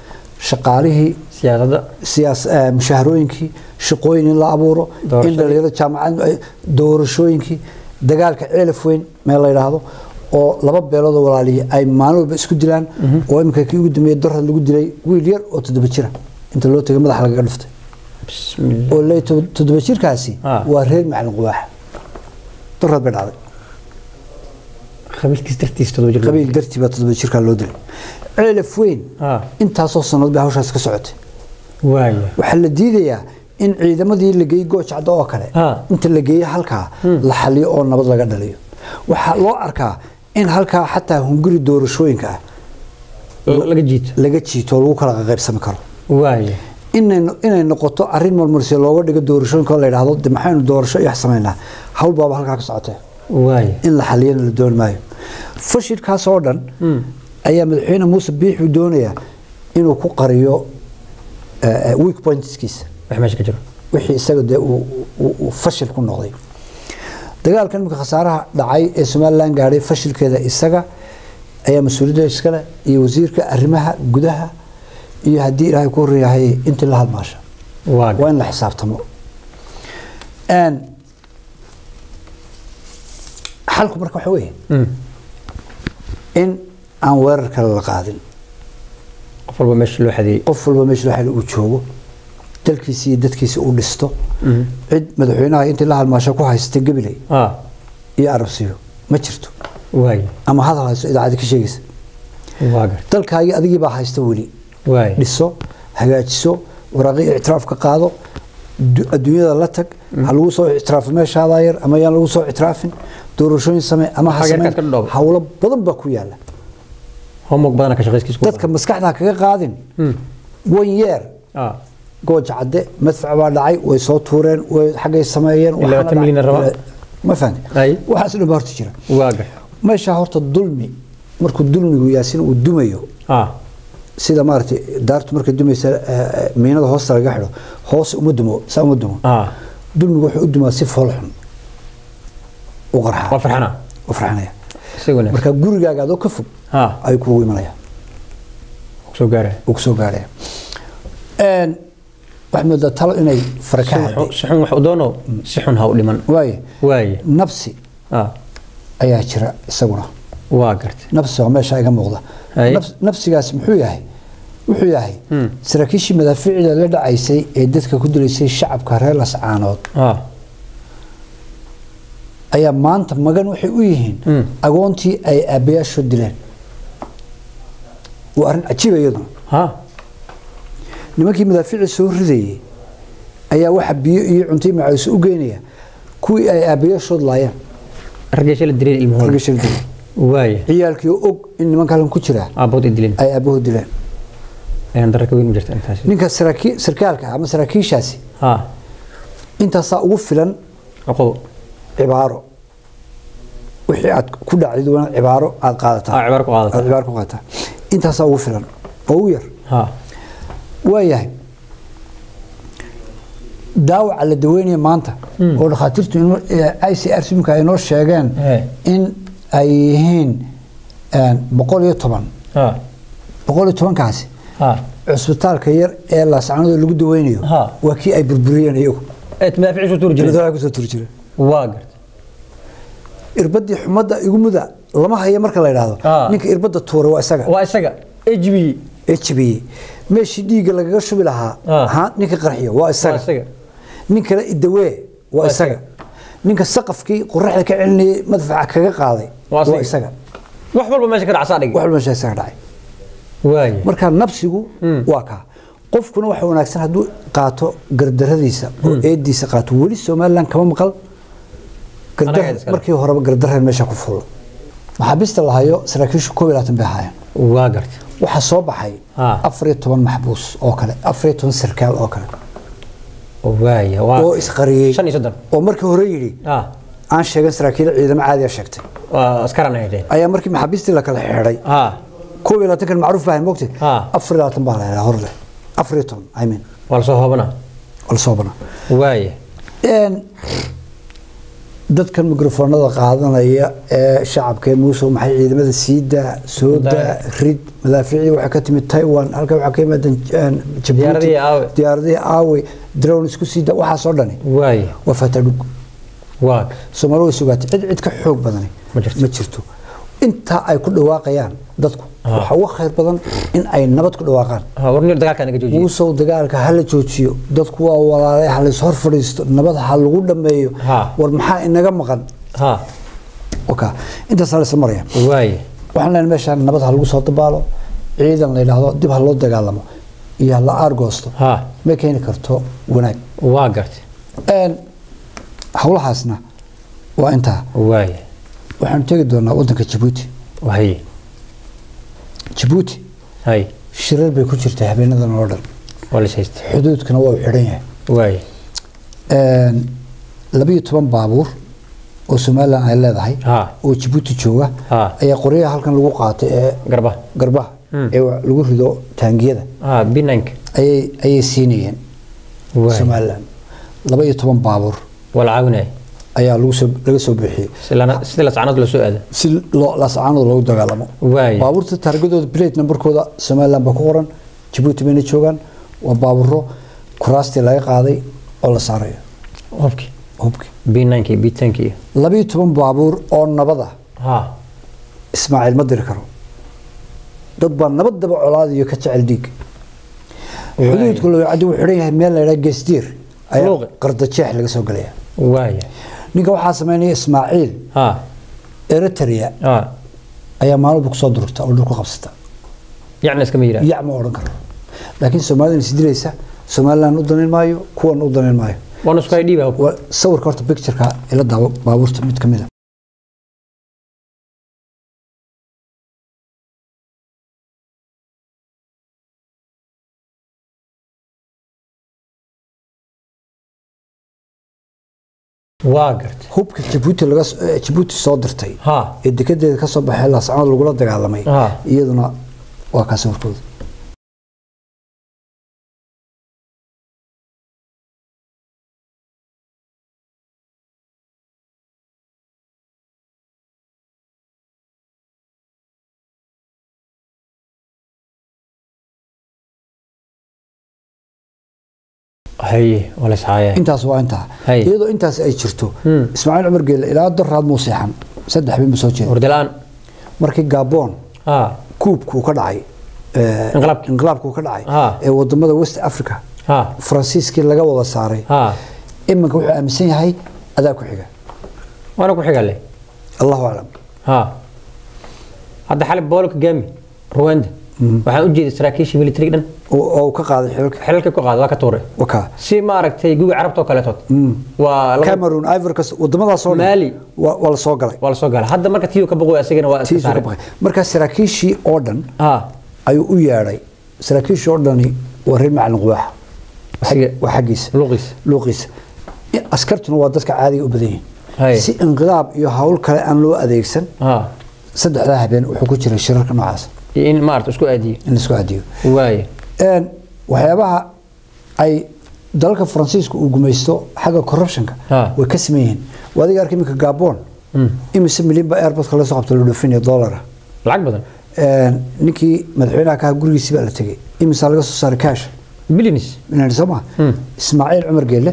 shaqaalihii siyaasadda siyaas eh, mushaharooyinkii shaqooyin in la abuuro in Doorashadii. dhalinyarada jaamacad ay- doorashooyinkii dagaalka ceelaf weyn meel la yidhaahdo oo laba beelood oo walaalihi ay maalin walba isku dilaan oo iminka kii ugu dambeeyey dorad lagu dilay wiil yar oo toddoba jira inta loo tegay madaxa lagaga dhuftay bismillah oo le toddoba jirkaasi Ah. waa reer macalin qubaaxa dorad bay dhacday qabiilkiis dartiis todoba jir qabiil dartii baa toddoba jirkaa loo dilay ceelaf weyn ah intaasoo sannadood bay hawshaas ka socotay waaya waxaa la diidayaa in ciidamadii la geeyey goojacda oo kale Ah. inta la geeyo halkaa la xaliyo oo nabad laga dhaliyo waxaa loo arkaa in halkaa xataa hunguri doorashooyinka ah laga jiito laga jiito oo lagu kala qaybsami karo waaya inay inay noqoto arrin marmarsi looga dhigo doorashooyinka oo la yidhaahdo de maxaynu doorasho iyo wax samaynaa hawl baaba halkaa ka socotee waaya in la xaliyana la dooni maayo fashilkaas oo dhan ayaa madaxweyne muuse biixuu doonayaa inuu ku qariyo eh, eh, weak pointskiisa wax meesha ka jiro wixii isaga dee uu- uu uu fashil ku noqday dagaalkan imika khasaaraha dhacay ee somalilan gaadhay fashilkeeda isaga ayaa mas-uuliyadda iskale iyo wasiirka arrimaha gudaha iyo haddii ilaahay ku horyahay intii la halmaasha waa waa in la xisaabtamo Een, xalku marka waxa weeye Mm. in aan weerar kale la qaadin qof walba meesha loo xadeeyey qof walba meesha loo xil uu joogo dalkiisa iyo dadkiisa uu dhisto cid madaxweynaha intii la halmaasho ku haystay gabiley ah iyo arabsiyo ma jirto waaya ama hadal hayso idaacadi ka sheegaysa waa gar dalkaagii adigii baa haysta weli waaya dhiso hagaajiso waraaqii ictiraaf ka qaado du- adduunyada la tag ha lagu soo ictiraafo meeshaadaa yar ama yaan lagu soo ictiraafin doorashooyin samee ama ha Xageed sameen ka dhoobo? hawlo badan baa ku yaala homework badana ka shaqayskiis ku dadka maskaxda ha kaga qaadin one year ah gooja cadde madfac baa dhacay way soo tuureen way xaggay sameeyeen Ilaa waxaana labaatan milyan dhacay. raba. ma fahanti Ay. waxaas dhan baa horta jira waa gar meeshaa horta dulmi markuu dulmigu yaasin uu dumayo ah sida maaragtay daartu markay dumaysa eh, eh, miinada hoosta laga xidho hoos uma dumo saa uma dumo ah dulmigu wuxuu u dumaa si fool xun u qarxaa waa farxana u farxanaya isaguna marka gurigaaga adoo ka fog ah ayuu kuugu imanaya soo gaaraya uu kusoo gaaraya Een, waxaad moodaa talo inay fara ka hadday si xun wax u doono si xun ha u dhiman waaye waaya nabsi ah ayaa jira isaguna waa gartay nabsi waa meesha iga muuqda Hay. Nabs- nabsigaas muxuu yahay wuxuu yahay Hmm. saraakiishii madaafiicda la dhacaysay ee dadka ku dilaysay shacabka reer lascaanood ah ayaa maanta magan waxay u yihiin Hmm. agoontii ay aabbayaashood dileen waa arrin cajiiba iyaduna ha nimankii madaafiicda soo ridayay ayaa waxa biyo iyo cunto iyo macawiso u geynaya kuwii ay aabbayaashood laayeen raggeesha la dileen ilmahooda ragga shil dilay waaya ciyaalkii oo og in nimanka halkan ku jira aabood ay dileen ay aabbahood dileen ayaan dara ka weyn ma jirta intaas ninka saraakiil sarkaalka ama saraakiishaasi ha intaasaa ugu filan aqow cibaaro wixii aad ku dhacdid waa cibaaro aad qaadataa ah cibaar ku aad qaadata cibaaro ku qaadataa intaasaa ugu filan oo u yar ha waayahay daawaca la daweynaya maanta oo dhakhaatiirtu inoo- ee i c r simka ay noo sheegeen Eh. in ay yihiin een, boqol iyo toban ha boqol iyo tobankaasi ha cusbitaalka yar ee laascanada lagu daweynayo Ha. waa kii ay burburiyeen iyagu ee madaafiic soo tuuri jiray dawaa kusoo turi jira waa gartay irbadii xumadda igu muda lama hayo marka la yidhaahdo Ah. ninka irbadda tuura waa isaga waa isaga hb hb meeshii dhiigga lagaga shubi lahaa Ah. ha ninka qarxiyo waa waa isaga isaga nin kale idawee waa Waa isaga isaga. ninka saqafkii qoraxda ka celinayay madfaca kaga qaaday Waa waa isaga. isaga wax walba meesha ka dhacsaa dhig wax walba meesha isaga dhacay waaya marka nabsigu waa kaa qofkuna waxa wanaagsan hadduu qaato gardaradiisa oo eediisa qaato weli somalilan kama maqal gardar Anaga iskale. markii horeba gardareen meesha ku fullo maxaabiista la hayo saraakiishu koob iyo labaatan bay ahaayeen waa gartay waxaa soo baxay Ah. afar iyo toban maxbuus oo kale afar iyo toban sarkaal oo kale waaya waa oo isqariyey shan iyo soddon oo markii hore yidhi ah aan sheegan saraakiil ciidamo caadiya sheegtay waa askaran ay dheen ayaa markii maxaabiistii la kala xidhay ah koob iyo labaatankan macruuf baahan mogtay Ah. afar iyo labaatan baa la helaa hor leh afar iyo toban i mean waa lasoo hoobana waa la soo banaa waaya Een, dadkan mikrofoonada qaadanaya ee shacabka ee muuse maxay ciidamada siida sooda Daa. rid madaafiicii waxaa ka timid taiwan halkan waxaa ka yimaadeen een, Djibouti, Diyaaradihii Awe. diyaaradihii aawe drone isku siida waxaasoo dhani waaye waa fatadhug waa soomaali way sugaatay cid cid ka xoog badani Ma jirto. ma jirto intaa ay ku dhawaaqayaan dadku Ah. waxaa uga khayr badan in ay nabad ku dhawaaqaan ha warnir dagaalka naga joojiye muusow dagaalka ha la joojiyo dadku waa walaalay ha lays hor fadhiisto nabad ha lagu dhammeeyo Ha. war maxaa inaga maqan ha oka intaasaa laysa maraya waaye waxaan leenahay meeshaan nabad ha lagu soo dabaalo ciidan la yidhaahdo dib ha loo dagaalamo iyo ha la aargoosto ha ma keeni karto wanaag waa gartay Een, howlahaasna waa intaa waaye waxaanu tegi doonaa wadanka jabuuti haye jabuuti haye shirar bay ku jirtaa habeenadan oo dhan waa la haystay xuduudkana waa u xidhan yahay waaye Een, labiyo toban baabuur oo somalilan ay leedahay ha oo jabuuti jooga Ha. ayaa qoryaha halkan lagu qaatay ee garba garbaha Hmm. ee lagu rido taangiyada ha binank ayay ayay siinayeen waaye somalilan laba iyo toban baabuur waa la caawinaya ayaa lagu soo laga soo bixiyey Sila- sida lascanad loo soo aada si loo laascaanooda loogu dagaalamo waaye baabuurta taargadooda plate numberkooda somalilan baa ku qoran jabuuti bayna joogaan waa baaburo kuraastii laga qaaday oo la saarayo hubki hubki binank iyo bitank iyo labiyo toban baabuur oo nabada ha ismaaciil ma diri karo dad baa nabadaba colaadiyo ka jecel dhiig xuduudka lowcadi wuu xidhan yahay meel la yidhaha geesdiir ayaa Luuqi. qardajeex laga soo gelaya waaye ninka waxaa sameynaya ismaaciil ha eritrea ha ayaa maalin kusoo dururta oo dhulku qabsata yacni iskama yiraa yac ma odhan karo laakiin soomaalida isdilaysa somalilan u danayn maayo kuwan u danayn maayo waana isku idhiiba hubka waa sawirka horta pictureka ila daawo baabuurta mid ka mid a waa gartay hubka jabuuti laga s- eh, jabuuti soo dirtay ha ee dekedeeda ka soo baxay laascanood lagula dagaalamay ha iyaduna waa kaa sawirkooda haye waa la ishaaya intaas waa intaa Hay. iyadoo intaas ay jirto Hmm. ismaaciil cumar geelle ilaa daraad muu seexan saddex bin ba soo jeeda hurdalaan markii gabon ha kuubkuu ka dhacay eh, Inqilaabkii. inqilaabkuu ka dhacay Ha. ee wadamada west africa ha faransiiskii laga wada saaray ha iminka wuxuu aaminsan yahay adaa ku xiga waana ku xigale allahu aclam ha hadda xali boolka gaami ruwanda waxaan u jeeday saraakiishii military dhan oo oo uu ka qaaday xilka xilalka ku qaada waa ka tuuray waka si maaragtay guga carabta oo kaleetood waa laba- cameroon ivorcas wadamadaasoo dhan Mali. waa waa la soo galay waa la soo gala hadda marka tiyo ka boqoy asagana waa iska tiisuu ka saaray baqay markaa saraakiishii oo dhan ha ayuu u yeedhay saraakiishii oo dhani waa reer macalin quwaaxa asiga waa xaggiisa luuqiisa luuqiisa askartuna waa dadka caadiga u badan Hay. yihiin si inqilaab iyo hawl kale aan loo adeegsan ha saddexdaa habeen wuxuu ku jiray shirarka noocaas iyo in maarata isku aadiyo in laisku adiyo waaye Een, waxyaabaha ay dalalka faransiiska uu gumaysto xagga corruptionka Ha. way ka saman yihiin waa adiga arkay iminka gabon imise milyan baa airportka laga soo qabta la dhoofinaya dollara lacag badan Een, ninkii madaxweynaha ka ahaa gurigiisi baa la tegey imisaa laga soo saaray cash bilinis inaan soo maa ismaaciil cumar geelle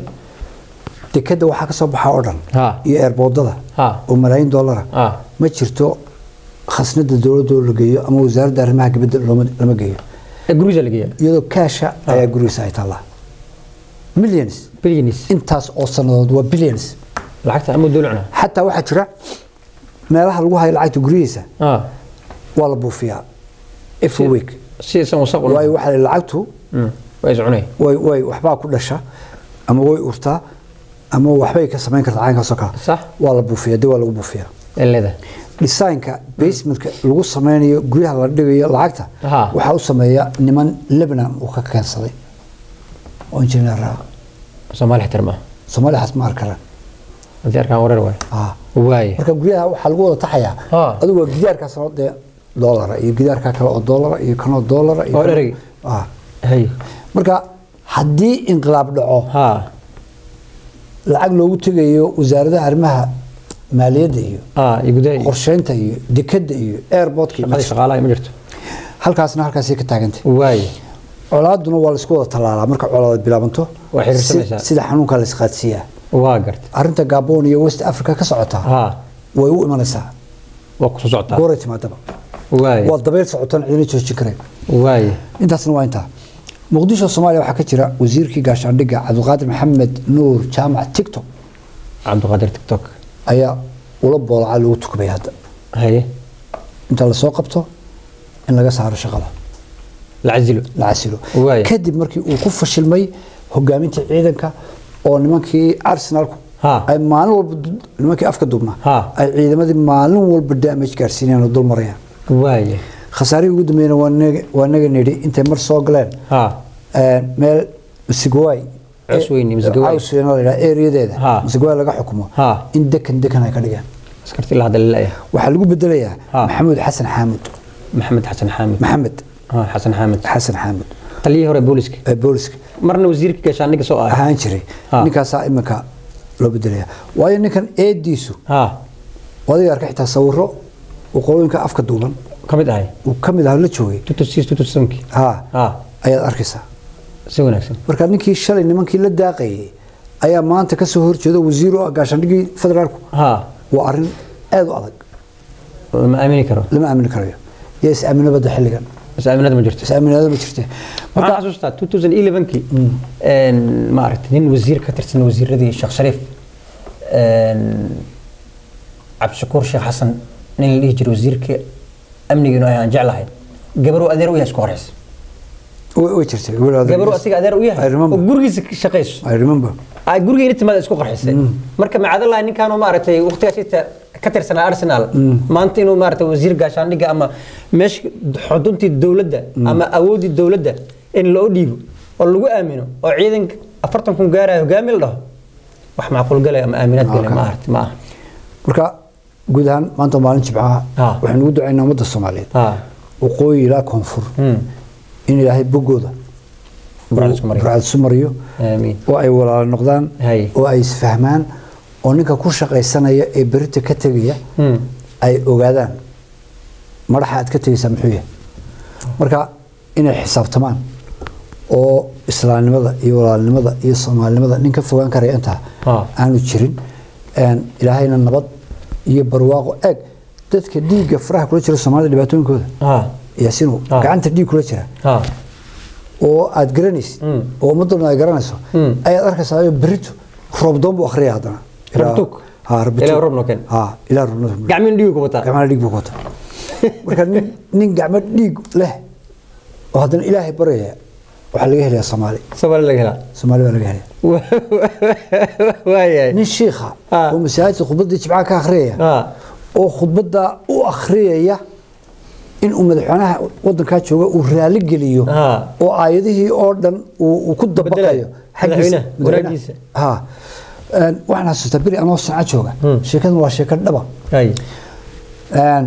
dekeda waxaa ka soo baxaa oo dhan Ha. iyo airboodada Ha. oo malaayiin dollara ha ma jirto khasnada dowladda oo la geeyo ama wasaaradda arrimaha dibadda looma- lama geeyo ee guriga la geeya iyadoo kaasha ayaa gurigiisa ay taallaa millions bilinis intaas oo sannadood waa billions lacagta ama dulucna xataa waxaa jira meelaha lagu hayo lacagta guryihiisa ha waa la buufiyaa every week si isan wasaq u waayo waxaa la lacagtu waa is cunay way way waxbaa ku dhasha ama way urtaa ama waxbay ka samayn kartaa caynkaasoo kale Sax. waa la buufiyaa dib waa lagu buufiyaa eleda designka basementka lagu sameynayo guryaha la dhigayo lacagta Aha. waxaa u sameeya niman lebanon uu ka keensaday oo injineer ah soomaali xitar ma soomaaliyaas ma arkaran haddii arkaan wareer waay ah waaye marka guryaha waxaa lagu wada taxayaa Ah. adigu waa gidaarkaas oo dee doolara iyo gidaarka kale oo doolara iyo kanoo doolara iyo Oo kanoo- dheregi. ah hay marka haddii inqilaab dhaco ha lacag loogu tegayo wasaaradaha arrimaha maaliyadda iyo ah iyo gudaha iyo qorsheynta iyo dekadda iyo airportka iyo shaqadii shaqaalaha ma jirto halkaasna halkaasay ka taagantay waaye colaaduna waa laisku wada tallaalaa marka colaad bilaabanto Waa xiriirsanaysaa. si- sida xanuunka la isqaadsiiyaa waa garta arrinta gabon iyo west africa ka socota ha way u imanaysaa waa kusoo socotaa gooray timaadaba waaye waa dabayl socotaan cidina joojin karayn waaye intaasna waa intaa muqdisho soomaaliya waxaa ka jira wasiirkii gaashaandhigga cabdiqaadir maxamed nuur jaamac tiktok cabdiqaadir tiktok ayaa ula boolaca lagu tukubay hadda haye inta lasoo qabto in laga saaro shaqada la casilo la casilo Waaya. kadib markii uu ku fashilmay hogaaminta ciidanka oo nimankii arsenalku Ha. ay maalin walba du- nimankii afka duubnaa Ha. ay ciidamadii maalin walba damage gaarsiinayaan oo dul marayaan waaye khasaarihii ugu dambeeyna waa naga- waa naga nidhi intay mar soo galeen ha een, meel msigwaay Cusweyne, Msigwaay. cusweyne la yidhaha ereyadeeda Ha. msigwaay laga xukumo Ha. in dekan dekan ay ka dhigeen askarti ilaa hadda laleeyahay waxaa lagu bedelayaa Ha. maxamuud xasan xaamud maxamed xasan xaamid maxamed ha xasan xaamid xasan xaamud taliyihii hore booliska ee booliska marna wasiirka gaashaandhigga soo ahay ahaan jiray Ha. ninkaasaa iminka loo bedelaya waayo ninkan eediisu ha adiga arka xitaa sawiro waqooyinka afka duuban ka mid ahay uu ka mid ah la joogay tutusis tutusanki ha ha ayaad arkaysaa si wanaagsan marka ninkii shalay nimankii la daaqayay ayaa maanta ka soo horjeeda wasiir oo ah gaashaandhigii federaalku ha waa arrin aad u adag ma aamini karo lama aamini karayo yaa is aamino badda xilligan bas aaminada ma jirto is aaminaado ma jirte waxaan xasuustaa 2011kii een maaragtay nin wasiir ka tirsan wasiiradii sheekh shariif een cabdishakuur sheekh xasan nin la dhihi jiray wasiirka amniga inuu aan jeclahay gabaruu adeer u yahay isku horeys way way jirtay gabar gabaruu asiga adeer u I yahay remember. oo gurigiisa ka shaqayso I remember ay gurigeena timaada isku qarxisay marka macadalahi ninkaanu maaragtay waqtigaas inta ka tirsanaa arsenal maanta inuu maaragtay wasiir gaashaandhigga ama meesha xuduntii dowladda ama awoodii dowladda in loo dhiibo oo lagu aamino oo ciidanka afartan kun gaaraya hogaami la dhaho wax macquul galaya ama aaminaad galaya ma aragti ma aha marka guud ahaan maanta waa maalin jibcaha Ha. waxaynu ugu ducaynaa ummadda soomaaliyeed ha waqooyi ilaa koonfur Hmm. in ilaahay boggooda Burcad isku mariyo. burcad isu mariyo aamiin oo ay walaalo noqdaan Hay. oo ay isfahmaan oo ninka ku shaqaysanaya ee berita ka tegaya Hmm. ay ogaadaan madaxa aad ka tegaysaa muxuu yahay marka inay xisaabtamaan oo islaamnimada iyo walaalnimada iyo soomaalinimada nin ka fogaan karaya intaa Ha. aanu jirin een, ilaahayna nabad iyo barwaaqo eeg dadka dhiigga faraha kula jira soomaalida dhibaatooyinkooda ha yaasinu Ha. gacanta dhiig kula jira ha oo aad garanaysid Mm. oo ummaduna ay garanayso Mm. ayaad arkaysaa berito roobdoon buu akhriya haddana Ilaa- Rabtug. ha rabtug. Ilaa roob noo keen. ha ilaa roob noo keen. gacmiin dhiigu ku wataa gacmaha dhiig buu ku wataa marka nin nin gacmo dhiig leh oo haddana ilaahay baryaya waxaa laga helayaa soomaali soomaali laga helaa soomaali baa laga helaya waayahay nin shiikha Ah. oo masaajidka khudbaddii jimcaha ka akhriyaya ha oo khudbadda u akhriyaya in uu madaxweynaha wadankaa jooga uu raali geliyo Ah. oo aayadihii oo dhan uu uu ku dabaqayo Madaxweynaha, wanaagiisa. ha Een, waxaan xasuustaa beri anoo sanca jooga sheekadan waa sheeko dhaba hay Een,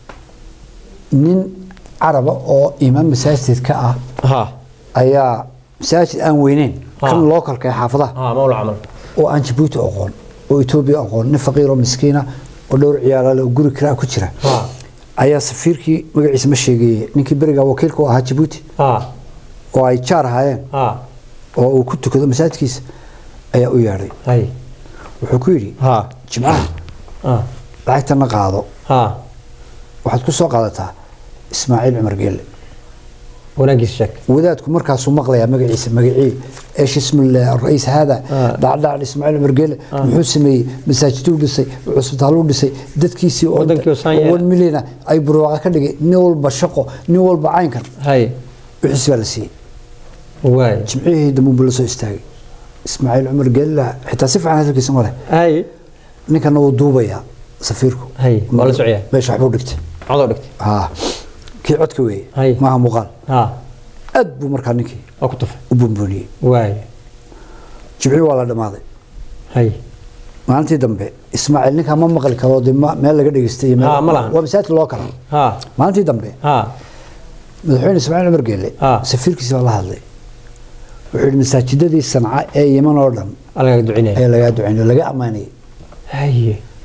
nin caraba oo imaam masaajid ka ah ha ayaa masaajid aan weyneyn Ah. kan lookalka ee xaafadaha ha mawla camal oo aan jabuuti aqoon oo etoobiya aqoon nin faqiir oo miskiina oo dhowr ciyaalaale oo guri kiraa ku jira ha ayaa safiirkii magaciisa ma sheegeeye ninkii beriga wakiilka u ahaa jabuuti ha oo ay jaar ahaayeen ha oo uu ku tukado masaajidkiisa ayaa u yeedhay hay wuxuu ku yidhi ha jimcaha ha lacagtana qaado ha waxaad ku soo qaadataa ismaaciil cumar geelle wanaagiisa sheeg wadaadku markaasuu maqlayaa magaciisa magacii eesh ismillah ra'iis haada Ah. dhacdhac ismaaciil cumar geelle muxuu sameeyey masaajiduu dhisay cusbitaaluu dhisay dadkiisii oo Wadankii oo saan yeela. one million ay burwaaqa ka dhigay nin walba shaqo nin walba caynkan hay wixiis baa la siiyey waay jimcihii dambuun buu la soo istaagay ismaaciil cumar geelle xitaa si fiican hadalkiisa ma leh hay ninkana wuu duubayaa safiirku Hay, waa la socyaa. meesha waxbuu dhigtay codoo dhigtay haa kii codka weeye Hay. maaha muuqaal ha aad buu markaa ninkii waa ku tufay u buunbuuniyey waay jimcihii waa la dhammaaday hay maalintii dambe ismaaciil ninkaa ma maqli karo dee ma- meel laga dhegeystay iyo meel- Ah, ma lahan. waa masaajid loo kala ha maalintii dambe ha madaxweyne ismaaciil cumar geelle Ah. safiirkiisi baa la hadlay wuxuu yidhi masaajidadii sanca ee yeman oo dhan alagaga ducinaya ayaa lagaa ducaynay laga ammaanayay haye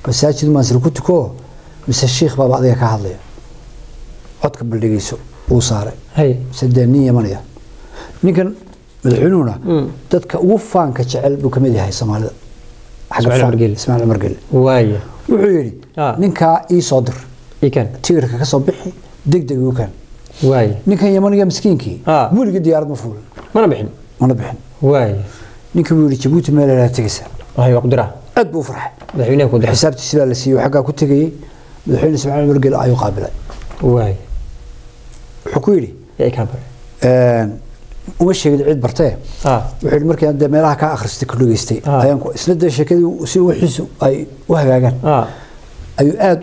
masaajid maansir ku tuko mise shiikh baaba adiga ka hadlaya codka baldhigayso uu saaray hay mise dee nin yamanaya ninkan madaxweynuhuna dadka ugu faanka jecel buu kamid yahay soomaalida xagga Ismaaciil faan- Cumar Geele. ismaaciil cumar gelle waaya wuxuu yidhi Ah. ninkaa ii soo dir ikan tigirka ka soo bixi deg deg igu keen waaya ninkan yamaniga miskiinkii Ah. weligii diyaarad ma fuulin mana bixin mana bixin waaya ninkii buu yidhi jabuuti meel ilaa tegaysa wahay waa ku diraa aad buu u farxay madaxweynaha ku diraa xisaabtiisi baa la siiyey xaggaa ku tegayey madaxweyne ismaaciil cumar gelle ayuu qaabilay waaya wuxuu ku yidhi yaa kaa bare een, uma sheegin cid bartee ah wuxuu yidhi markii aan dee meelaha kaa akhristay ku dhageystay Ah. ayaan ku isna dee sheekadii si wixiisu ay u hagaagaan ah ayuu aad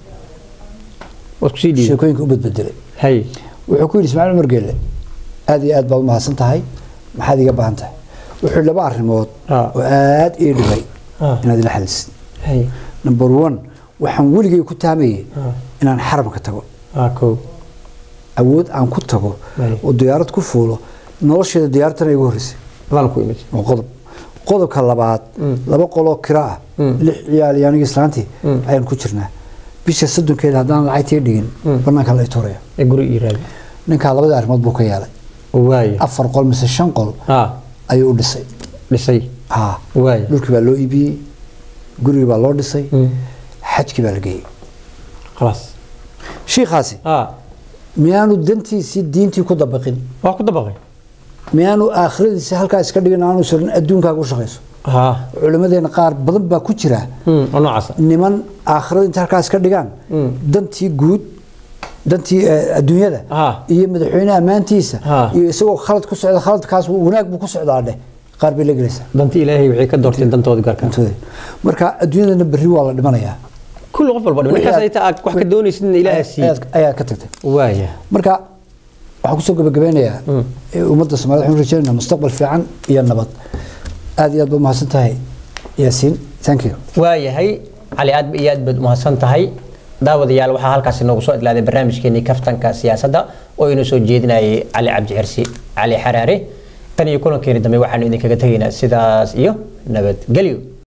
waad kusii dhiibay sheekooyinka u badbedelay hay wuxuu ku yidhi ismaaciil cumar geelle aad iyo aad baad u mahadsan tahay maxaad iga baahan tahay wuxuu yidhi laba arrimood Ah. oo aad ii dhibay Ah. inaad ila xalisid hay number one waxaan weligay ku taamayay Ah. inaan xaramka tago ah kow awood aan ku tago Ay. oo diyaarad ku fuulo nolosheeda diyaaradtana igu horreysay adaan ku imid waa qodob qodobka labaad laba qoloo kira ah lix ciyaal iyo anigii islaantii ayaan ku jirnaa bisha soddonkeeda haddaan lacagtii dhigin banaanka la ituraya ee guri ii raadi ninkaa labadii arrimood buu ka yeelay waaya afar qol mise shan qol ah ayuu u dhisay dhisay haa waaya dhulkii baa loo iibiyey gurigii baa loo dhisay Mm. xajkii baa la geeyey khalaas shiikhaasi ah miyaanu dantiisii diintii ku dabaqin waa ku dabaqay miyaanu aakhiradiisi halkaa iska dhigin aanu sarin adduunkaaga u shaqayso ha culimmadeena qaar badan baa ku jira hmm oo noocaasa niman aakhirada inta halkaas ka dhigaan dantii guud dantii eh, adduunyada Ah. iyo madaxweyne ammaantiisa Ah. iyo isagoo khalad ku socda khaladkaas wanaag buu ku socdaa dheh qaar bay la gelaysaa danti ilaahay waxay ka doorteen dantooda gaarka dantooda marka adduunyadana berri waa la dhimanayaa kulli qof walba dhiman ninkaas ay taa aad wax ka doonaysid in ilaahay siiyo Ayaad- ayaa ka tagtay waaya marka waxaan kusoo gabagabeynayaa eh, ummadda soomaalida waxaan rajeynaynaa mustaqbal fiican iyo nabad aad iyo aad ba umahadsan tahay yaasiin thank you waayahay cali aad iyo aad baad umahadsan tahay daawadayaal waxaa halkaasi noogu soo idlaaday barnaamijkeenii kaftanka siyaasadda oo inoo soo jeedinayay cali cabdi xirsi cali xaraare tan iyo kulankeeni dambe waxaanu idinkaga tegaynaa sidaas iyo nabadgelyo